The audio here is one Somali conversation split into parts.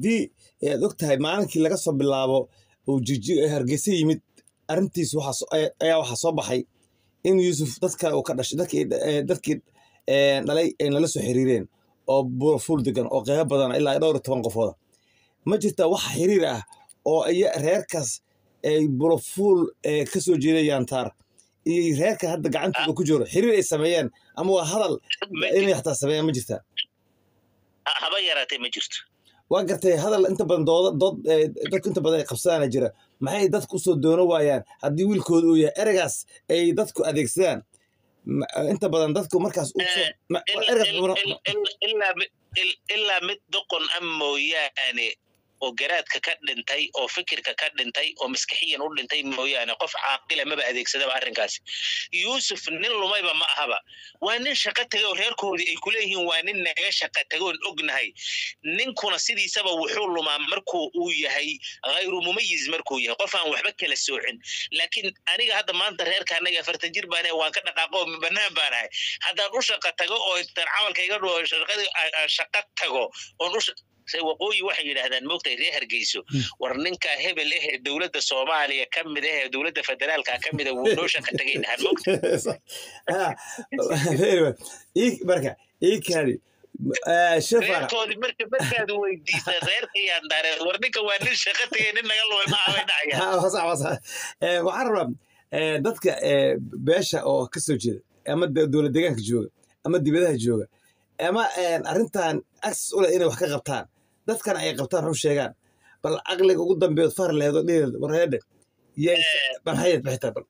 haddii aad og tahay maalinkii laga soo bilaabo uu jiji hargeysa yimid arrintiis waxaa soo- ayaa ayaa waxaa soo baxay in yuusuf dad kale uu ka dhashay dadkii eh, dadkii eh, dhalay ay nala soo xiriireen oo buurafuul degan oo qeybo badan ilaa iyo dhowr iyo toban qofooda ma jirta wax xiriir ah oo iya reerkaas ay buurafuul eh, ka soo jeedayaan taar iyo reerka hadda gacantooda ku jiro xiriir ay sameeyeen ama waa hadal Ma inay xataa sameeyaan ma jirta ha- haba yaraatee ma jirto waa gartay hadal inta badan dooda dood eh, dadku inta badan ay qabsadaana jira maxay dadku usoo doono waayaan haddii wiilkooda uu yahay ereygaas ay dadku adeegsadaan Ma- inta badan dadku markaas u soo- Eh, ma- Il- ereygaas il- muna- il- il- ilaa mid il- ilaa mid doqon a mooyaane oo garaadka ka dhintay oo fikirka ka dhintay oo maskaxiyan u dhintay mooyaane qof caaqila maba adeegsadaba arrinkaasi yuusuf nin lumayba ma ahaba waa nin shaqo tegay oo reerkoodii ay kuleeyihiin waa nin naga shaqo tagoon ognahay ninkuna sidiisaba wuxuu lumaa markuu uu yahay hayru mumayiz markuu yahay qof aan waxba kala soocin laakiin aniga hadda maanta reerka anaga afartan jir baan ahay, waan ka dhaqaaqo oo banaan baan ahay haddaan u shaqa tago oo intaan camalka iga dhuo shaqadii aan- aan shaqa tago oon u sha- se waqooyi waxay yidhaahdaan moogtay reer hargeyso war ninkaa hebel ahee dowladda soomaaliya ka mid ahee dowladda federaalka ka mida wuu noo shaqa tagay dhahaan moogta Ah, very well. Ii- marka ii kaadi Eh, shafara reerkoodii marka markaad weydiisa reerkayaan daareen war ninka waa nin shaqa tagay nin naga lumay ma ahay dhacaya Ha, waa sax, waa sax. Eh, waxaan rabaa eh, dadka eh, beesha oo ka soo jeeda ama de- dowlad deegaanka jooga ama dibadaha jooga ama eh, arrintan access u leh inay wax ka qabtaan dadkan ay qabtaan wax u sheegaan bal caqliga ugu dambeeyood far leheed oo dhiheed warheedhe yay bal hayad bixitaa bal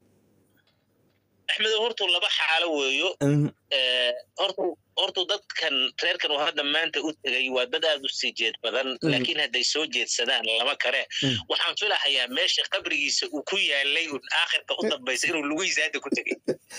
axmedo hortu laba xaalo weeyo Mhm. Eh, hortu hortu dadkan reerkan uu hadda maanta u tegay waa dad aad u sii jeed badan Mhm. laakiin hadday soo jeedsadaan lama kale Mhm. waxaan filahayaa meesha qabrigiisa uu ku yaalay un aakhirka u dambaysa inuu lugihiisa hadda ku tegay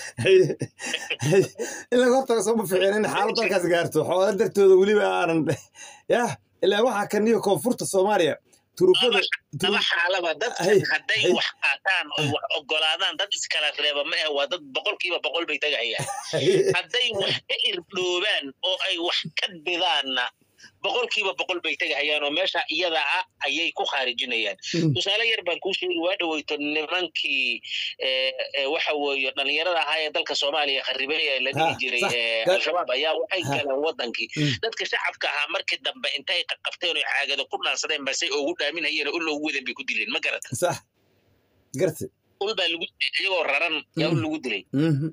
in laga hortago sooma ficin in xaalad dalkaas gaarto xoola dartooda weliba aanan yah ilaa waxaa kan iyo koonfurta soomaaliya turubada laba xaalaba Hay, dadkan hadday hay. wax qaataan oo wax ogolaadaan dad iskala reeba ma ah waa dad boqolkiiba boqol bay tegahayaan hadday wax ka irdhoobaan oo ay wax ka bidaanna boqolkiiba boqol bay tegahayaan oo meesha iyada ah ayay ku khaarijinayaan tusaale yar baan kuu sheegi waa dhaweyto nimankii eh, eh, waxa weeye dhalinyarada ahaa ee dalka soomaaliya kharibay ee la dhihi Ha, jiray sax. eh, Ga- al-shabaab ayaa waxay Ha. galeen wadankii Mm. dadka shacabka ahaa markii dambe intay qaqabteen oo caagada ku dhaansadeen basay ugu dhaaminayeen oo ul ugu wadan bay ku dileen ma garata sax garti ul baa lagu dilay iyagoo raran yaa ul lagu dilay Mhm.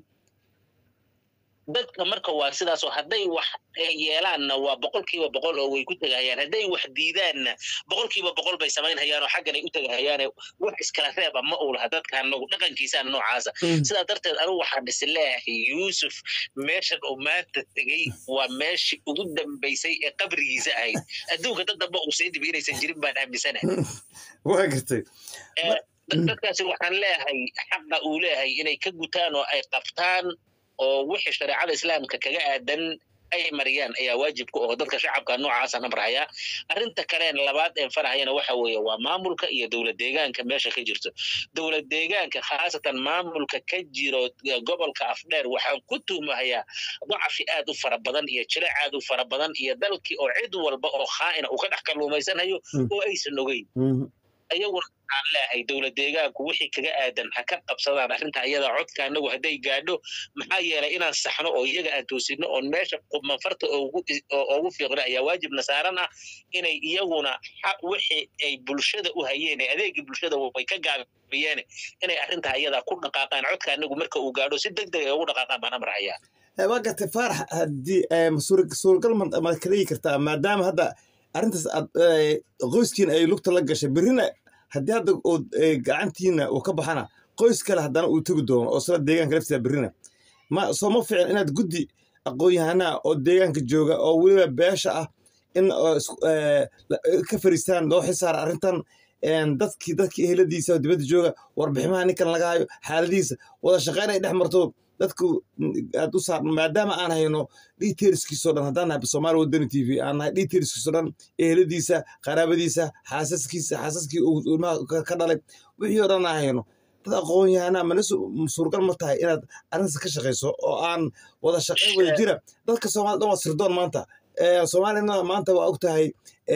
dadka marka waa sidaas oo hadday wax eh, yeelaanna waa boqolkiiba boqol oo way ku tegahayaan hadday wax diidaanna boqolkiiba boqol bay samaynhayaan oo xaggan ay u tegahayaane wax iskala reeba ma uu laha dadka anagu dhaqankiisaan noocaasa Mhm. sidaa darteed anigu waxaan is leeyahay yuusuf meeshan uu maanta tegey waa meeshii ugu dambaysay ee qabrigiisa ahayd adduunka dad damba uu sii dhibi inaysan jirin baan aaminsanahay waa gartay Eh, dad- dadkaasi waxaan leeyahay xaqa uu leeyahay inay ka gutaan oo ay qabtaan oo wixii shareecada islaamka kaga aadan ay mariyaan ayaa waajib ku oo dadka shacabka noocaasa nabrahaya arrinta kaleen labaad een farahayana waxa weeye waa maamulka iyo dowlad deegaanka meesha ka jirto dowlad deegaanka khaasatan maamulka ka jiro eh, gobolka afdheer waxaan ku tuhmahayaa dacfi aad u fara badan iyo jiro aad u fara badan iyo dalkii oo cid walba oo khaa'ina uu ka dhex kalluumaysanayo Mm. oo aysan ogeyn Mhm. ayaguna waxaan leeyahay dowlad deegaanku wixii kaga aadan ha ka qabsadaan arrinta iyada codka anagu hadday gaadho maxaa yeelay inaan saxno oo iyaga aan toosino oon meesha manfarta oogu oo- oogu fiiqno ayaa waajibna saaran ah inay iyaguna xaq wixii ay bulshada u hayeen ee adeegii bulshada way ka gaabiyeen inay arrinta iyada ku dhaqaaqaan codka anagu marka uu gaadho si deg deg ay ugu dhaqaaqaan baan amrahayaa Eh, waa gartay faarax haddii eh, suura- suuragal ma ma ka dhigi kartaa maadaama hadda arrintaas aad eh, qoyskiina ay lugta la gashay berrina haddii hadda uu eh, gacantiina uu ka baxana qoys kale haddana uu tegi doono oo sila deegaanka laftiisa berrina ma soo ma fiican inaad guddi aqoon-yahanaa oo deegaanka jooga oo weliba beesha ah in oo isku- eh, la- ka fariistaan loo xisaara arrintan een, dadkii dadkii eheladiisa oo dibadda jooga warbiximaha ninkan laga hayo xaaladiisa wada shaqayn ay dhex marto dadku aad u saar maadaama aan hayno detailskiisoo dhan haddaan nahay soomaali wadani t v aan nahay detailskiisoo dhan eheladiisa qaraabadiisa xaasaskiisa xaasaskii uu ilmaha ka- ka dhalay wixii oo dhan aan hayno dad aqoon-yahanaa mana su- suuragal ma tahay inaad arrintaas ka shaqayso oo aan wada shaqayn wada jira dadka soomaalida dhan waa sirdoon maanta Eh, soomaalina maanta waa og tahay een,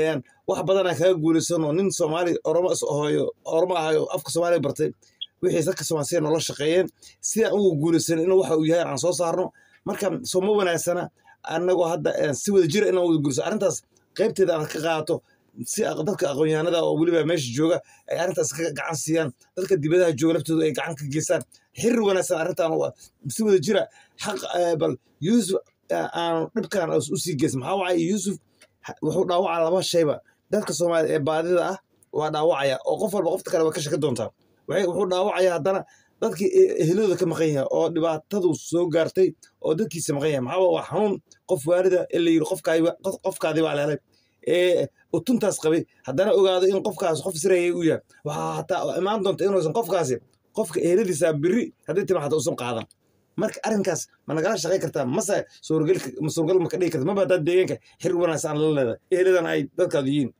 wax badanaa kaga guulaysanoo nin soomaali oromo is ahoyo oromo ahayo afka soomaaliya bartay wixii dadka soomaaliya noola shaqeeyeen sidaan ugu guulaysan inuu waxa uu yahay aan soo saarno marka soo ma wanaagsana annagoo hadda si wada jira inaan wada guulayso arrintaas qaybteeda aan ka qaato si dadka aqoonyahanada oo weliba meesha jooga ay arrintaas ka gacan siiyaan dadka dibadaha jooga laftooda ay gacan ka geystaan xiriir wanaagsan arrintan si wada jira xaq bal yuusuf aan dhibkan u sii geysan maxaa wacay yuusuf wuxuu dhaawacaa laba shayba dadka soomaaliya ee baadida ah waa dhaawacaya oo qof walba qofta kale waa ka shaki doontaa wuxuu dhaawacaya haddana dadkii ehelooda ka maqan yahay oo dhibaatadu soo gaartay oo dadkiisa maqan yahay maxaa waa xanuun qof waalida ee la yidhi qofkaadii baa lehelay ee utuntaas qabay haddana ogaado in qofkaas qof sirayay u yahay waxaa hataa imaan doonta inuusan qofkaasi qofka eheladiisa biri haddii tima hata usan qaadan marka arrinkaas ma nagala shaqay kartaa mase suurgal ma ka dhigi karta maba haddaad deegaanka xiriir wanaagsan aan la leedahay eheladan ay dadkaadu yihiin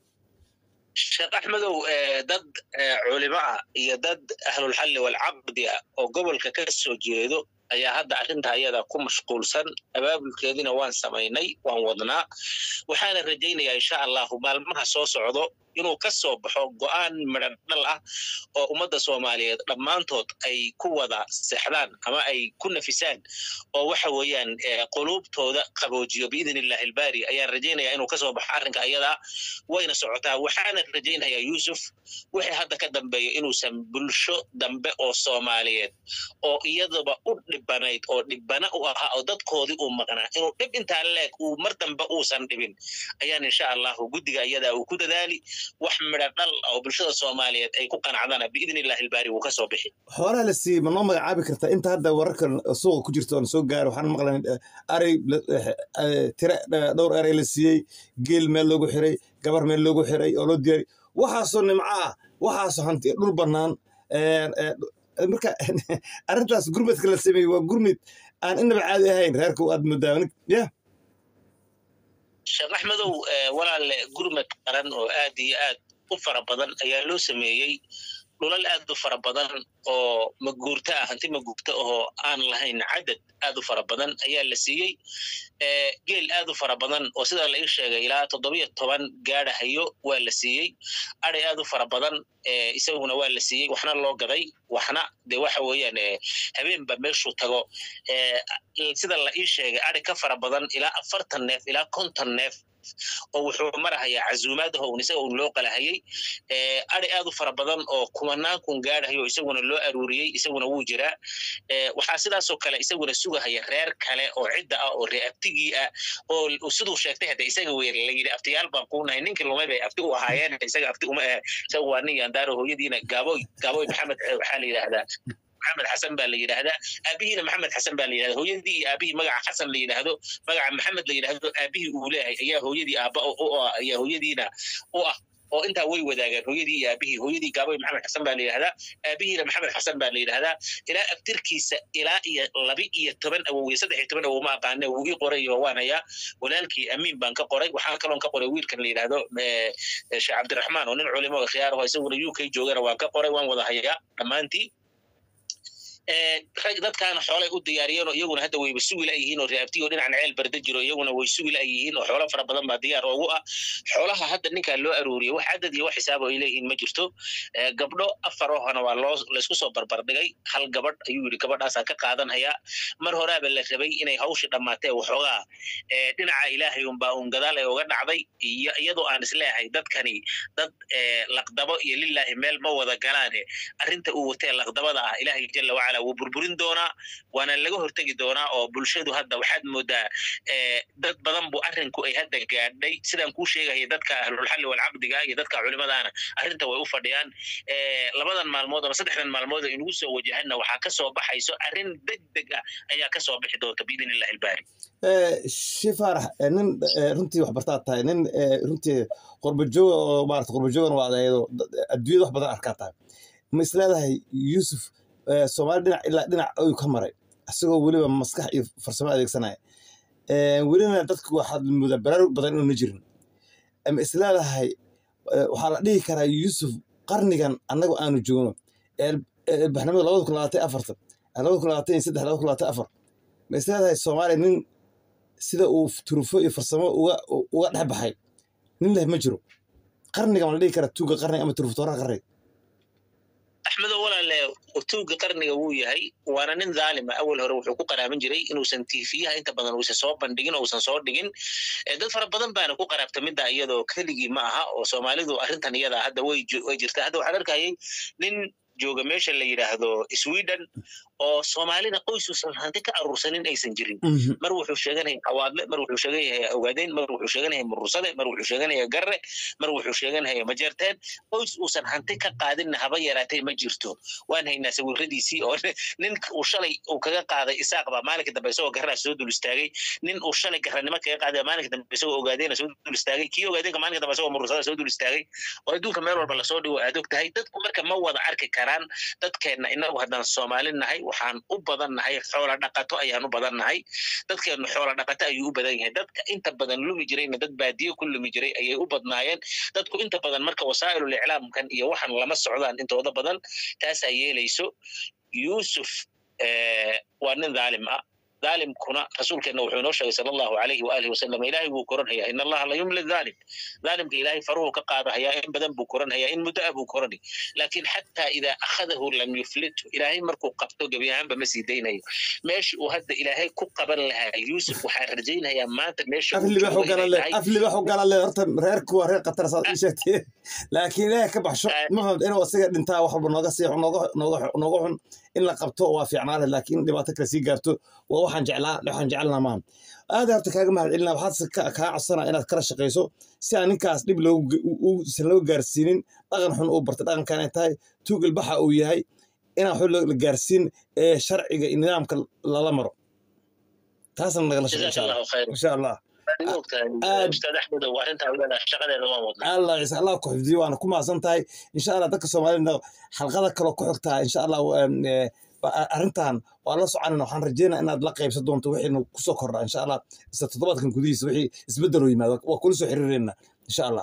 sheekh axmedow dad culimo ah iyo dad ahlulxalli walcaqdi ah oo gobolka ka soo jeedo ayaa hadda arrinta ayada ku mashquulsan abaabulkeedina waan samaynay waan wadnaa waxaana rajaynayaa insha allahu maalmaha soo socdo inuu ka soo baxo go'aan midhan dhal ah oo ummadda soomaaliyeed dhammaantood ay ku wada seexdaan ama ay ku nafisaan oo waxa weeyaan quluubtooda qaboojiyo biidn illahi albaari ayaan rajaynayaa inuu kasoo baxo arrinka ayadaa wayna socotaa waxaana rajaynayaa yuusuf wixii hadda ka dambeeya inuusan bulsho dambe oo soomaaliyeed oo iyadaba u dhibanayd oo dhibana u ahaa oo dadkoodii uu maqnaa inuu dhib intaa leeg uu mar dambe uusan dhibin ayaan insha allahu guddiga iyadaa uu ku dadaali wax midha dhal oo bulshada soomaaliyeed ay ku qanacdana biidn illahi albaari wuu ka soo bixi xoolaha la siiyey ma noo magacaabi kartaa inta hadda wararka suuqa ku jirta oon soo gaaro waxaan maqlan arey tire dhowr erey la siiyey geel meel loogu xiray gabar meel loogu xiray oo loo diyaari waxaasoo nimco ah waxaasoo hanti dhul bannaan marka arrintaas gurmadka la sameeyey waa gurmid aan inaba caadi ahayn reerka aad moodaa ya sheekh axmedow walaalle gurmad qaran oo aad iyo aad u fara badan ayaa loo sameeyey dhulal aad u fara badan oo maguurta ah hanti maguurta oo aan lahayn cadad aad u fara badan ayaa la siiyey geel aad u fara badan oo sida la ii sheegay ilaa toddobiyo toban gaadhahayo waa la siiyey aday aad u fara badan isaguna waa la siiyey waxna loo gaday waxna de waxa weeyaan habeenba meeshuu tago sida la ii sheegay adi ka fara badan ilaa afartan neef ilaa konton neef oo wuxuu marahayaa cazuumaadaho un isaga un loo qalahayey adi aad u fara badan oo kumanaan kun gaadhayo isaguna loo aruuriyey isaguna wuu jiraa waxaa sidaasoo kale isaguna sugahaya reer kale oo cidda ah oo ree abtigii ah oo siduu sheegtay hadda isaga weer la yidhi aftiyaal baan kuunahay ninkii lumay bay afti u ahaayeen isaga afti uma ah isaga waa nin yandaaro hooyadiina gaaboy gaaboy maxamed waxaa la yidhaahdaa maxamed xasan baa la yidhaahdaa aabihiina maxamed xasan baa la yidhahda hooyadii iyo aabihii magaca xasan la yidhaahdo magaca maxamed la yidhaahdo aabihii uu leeyahay ayaa hooyadii aaba ayaa hooyadiina u ah oo intaa way wadaagaan hooyadii iyo aabihii hooyadii gaaboy maxamed xasan baa la yidhahdaa aabihiina maxamed xasan baa la yidhahdaa ilaa abtirkiisa ilaa iyo labi iyo toban awow iyo saddex iyo toban awow ma aqaane wuu ii qoray oo waan hayaa walaalkii amiin baan ka qoray waxaan kaloon ka qoray wiilkan la yidhaahdo sheekh cabdiraxmaan oo nin culimo oo khiyaar aho isaguna u k joogana waan ka qoray waan wada hayaa dhammaantii rag dadkaana xoolay u diyaariyeenoo iyaguna hadda wayba sugi la'yihiin oo reabtiyo dhinacan ceel barda jiro iyaguna way sugi la'yihiin oo xoolo fara badan baa diyaar oogu ah xoolaha hadda ninkaa loo aruuriyey wax cadad iyo wax xisaabo ay leeyihiin ma jirto gabdho afar ohana waa loo laysku soo barbardhigay hal gabadh ayuu yidhi gabadhaasaan ka qaadanhayaa mar horaaba la rabay inay hawshii dhammaatee waxoogaa dhinaca ilaahay unbaa un gadaalay uga dhacday iyo iyadoo aan isleeyahay dadkani dad laqdabo iyo lilaahi meel ma wada galaane arrinta uu watee laqdabada ah ilaahay jalla wacala wuu burburin doonaa waana laga hortegi doonaa oo bulshadu hadda waxaad moodaa dad badan bu arrinku ay hadda gaadhay sidaan kuu sheegaya dadka ahlulxalli walcaqdiga iyo dadka culimadaana arrinta way u fadhiyaan labadan maalmood ama saddexdan maalmood oo inugu soo wajahanna waxaa ka soo baxayso arrin deg deg ah ayaa ka soo bixi doonta biidn illahi albaari shi faarax nin runtii wax bartaad tahay nin runtii qurbajooga oo maarata qurbajoogana waa adeedo adduunyada wax badan arkaa tahay ma isleedahay yuusuf soomaali dhinac ilaa dhinac ayuu ka maray isagoo weliba maskax iyo farsamo adeegsanaya welina dadku waxaad moodaa baraarug badan inuuna jirin ma isleedahay waxaa la dhihi karaa yuusuf qarnigan annagu aanu joogno baxnimada labada kun labaatan afartan labada kun labaatan iyo saddex labada kun labaatan afar ma isleedahay soomaaliya nin sida uu turufo iyo farsamo uga uga dhex baxay nin leh ma jiro qarniga ma la dhihi kara tuuga qarniga ama turuftoora qarniga axmedo walaale tuuga qarniga wuu yahay waana nin dhaalima awal hore wuxuu ku qaraaban jiray inuusan tiifiyaha inta badan uusan soo bandhigin uusan soo dhigin dad fara badan baana ku qaraabta midda iyadoo keligii ma aha oo soomaalidu arrintan iyada hadda way way jirtaa hadda waxaan arkayay nin jooga meesha la yidhaahdo sweden oo soomaalida qoys uusan hanti ka aruursanin aysan jirin mar wuxuu sheeganaya awaadle mar wuxuu sheeganaya ogaadeen mar wuxuu sheeganaya murursade mar wuxuu sheeganaya garre mar wuxuu sheeganaya majeerteen qoys uusan hanti ka qaadinna haba yaraatay ma jirto waan haynaa sawiradiisii oo nin uu shalay uu kaga qaaday isaaq baa maalinka dambe isagoo garraa soo dul istaagay nin uu shalay garranimo kaga qaaday maalinka dambe isagoo ogaadeena soo dul istaagay kii ogaadeenka maalinka dambe isagoo murursada soo dul istaagay oo adduunka meel walba lasoo dhigo aad og tahay dadku marka ma wada arki karaan dadkeenna inagu haddaan soomaali nahay waxaan u badan nahay xoola dhaqato ayaan u badan nahay dadkeennu xoola dhaqato ayuu u badan yahay dadka inta badan lumi jirayna dad baadiyo ku lumi jiray ayay u badnaayeen dadku inta badan marka wasaa'ilul iclaamkan iyo waxan lama socdaan intooda badan taasaa yeelayso yuusuf waa nin dhaalim ah dhaalimkuna rasuulkeenna wuxuu inoo sheegay sala allahu alayhi waalihi wasalam ilaahay buu koranhayaa in allaha la yumli dhaalim dhaalimka ilaahay faruhu ka qaadahayaa in badan buu koranhayaa in muddo ah buu korani laakiin xataa idaa akhadahu lam yuflithu ilaahay markuu qabto gebi ahaanba ma sii daynayo meesha uu hadda ilaahay ku qaban lahaa yuusuf waxaan rajaynayaa maanta meesha aflibax u gala le horta reerku waa reer qatar saad ii sheegtee laakiin ilaahay ka baxsho ma fahamta inuu isaga dhintaa wax walba nooga sii nooga xun in la qabto waa fiicnaale laakiin dhibaato kale sii gaarto waa waxaan jeclaa waxaan jecelnaa maaha aada horta kaaga mahad celinaa waxaad kaa codsanaa inaad kala shaqayso si aan ninkaas dhib uusan loo gaarsiinin dhaqan xun uu bartay dhaqankan ay tahay tuugil baxa uu yahay inaan waxba la gaarsiin ee sharciga iyo nidaamka lala maro taasna nagala shaqo insha allah insha allah allah ciise allah ku xifdiyo waana ku mahadsan tahay insha allah dadka soomaalida xalqada kaloo ku xigtaa insha allah arrintan waa la soconayna waxaan rajeynaa inaad la qaybsan doonto wixiinu kusoo kordhaa insha allah isla toddobaadkan gudihiisa wixii isbeddel oo yimaado waa kula soo xiriireynaa insha allah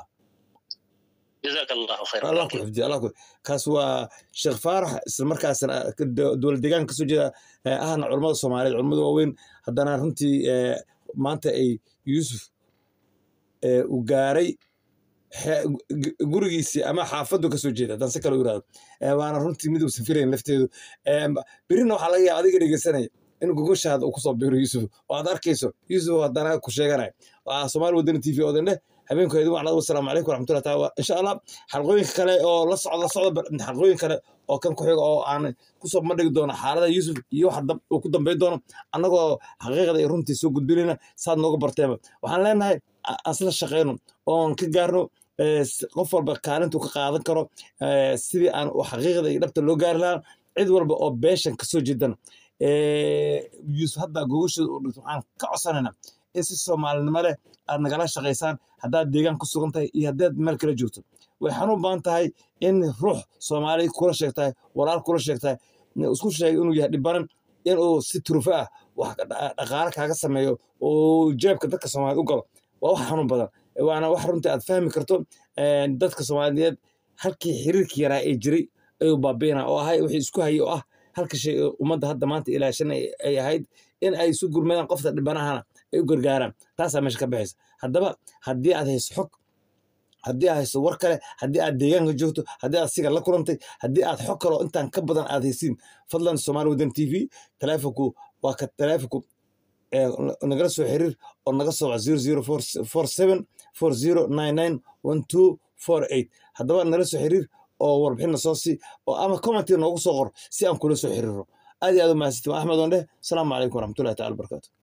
allah ku xifdiyo allah ku kaas waa sheekh faarax isla markaasna dowlad deegaanka kasoo jeeda ahna culammada soomaaliyeed culammada waaweyn haddana runtii maanta ay yuusuf uu gaaray gurigiisii ama xaafadu kasoo jeeda haddaan si kale u irahdo waana runtii mid uusan filayn lafteedu berina waxaa laga yaaba adiga dhegeysanaya in gogoshaada uu kusoo biro yuusuf oo aad arkayso yuusuf haddana ku sheeganaya waa soomaali wadani t v odan dheh habeenku idin wacnada wasalaamu calaykum waraxmatullahi taala insha allah xalqooyinka kale oo la socda socda xalqooyin kale oo kan ku xiga oo aan kusoo bandhigi doono xaalada yuusuf iyo waxa uu ku dambayn doono annagoo xaqiiqda iyo runtii soo gudbinayna saad nooga barteeba waxaan leenahay asla shaqayno oon ka gaarno qof walba kaalintuu ka qaadan karo sidii aan xaqiiqda iyo dhabta loo gaari lahaa cid walba oo beeshan kasoo jeedana yuusuf hadda gogosheeda u dhigto waxaan ka codsanaynaa in si soomaalinimo leh aad nagala shaqaysaan haddaad deegaan ku sugan tahay iyo haddaad meel kala joogto way xanuun badan tahay in ruux soomaali kula sheegtahay walaal kula sheegtahay isku sheegay inuu yahay dhibaran inuu si turufo ah wax dhaqaale kaaga sameeyo oo jeebka dadka soomaaliyeed u galo waa wax xanuun badan waana wax runtii aad fahmi karto dadka soomaaliyeed halkii xiriirkii yaraa ee jiray ayuu baabiina oo ahay wixii isku hayay oo ah halka shay ummadda hadda maanta ilaashan ay ahayd in ay isu gurmadaan qofta dhibanahana ay u gargaaraan taasaa meesha ka baxaysa haddaba haddii aad hayso xog haddii aad hayso war kale haddii aad deegaanka joogto haddii aad siga la kulantay haddii aad xog kaloo intaan ka badan aad haysiin fadlan soomaali wadan t v taleefonku waa ka taleefonku nagala soo xiriir oo naga soo wac zero zero four seven four zero nine nine one two four eight haddaba nala soo xiriir oo warbixinna soo sii oo ama commenti noogu soo qor si aan kula soo xiriiro aad iyo aad u mahadsantiin axmed on dheh asalaamu calaykum waraxmatullahi tacala wabarakatu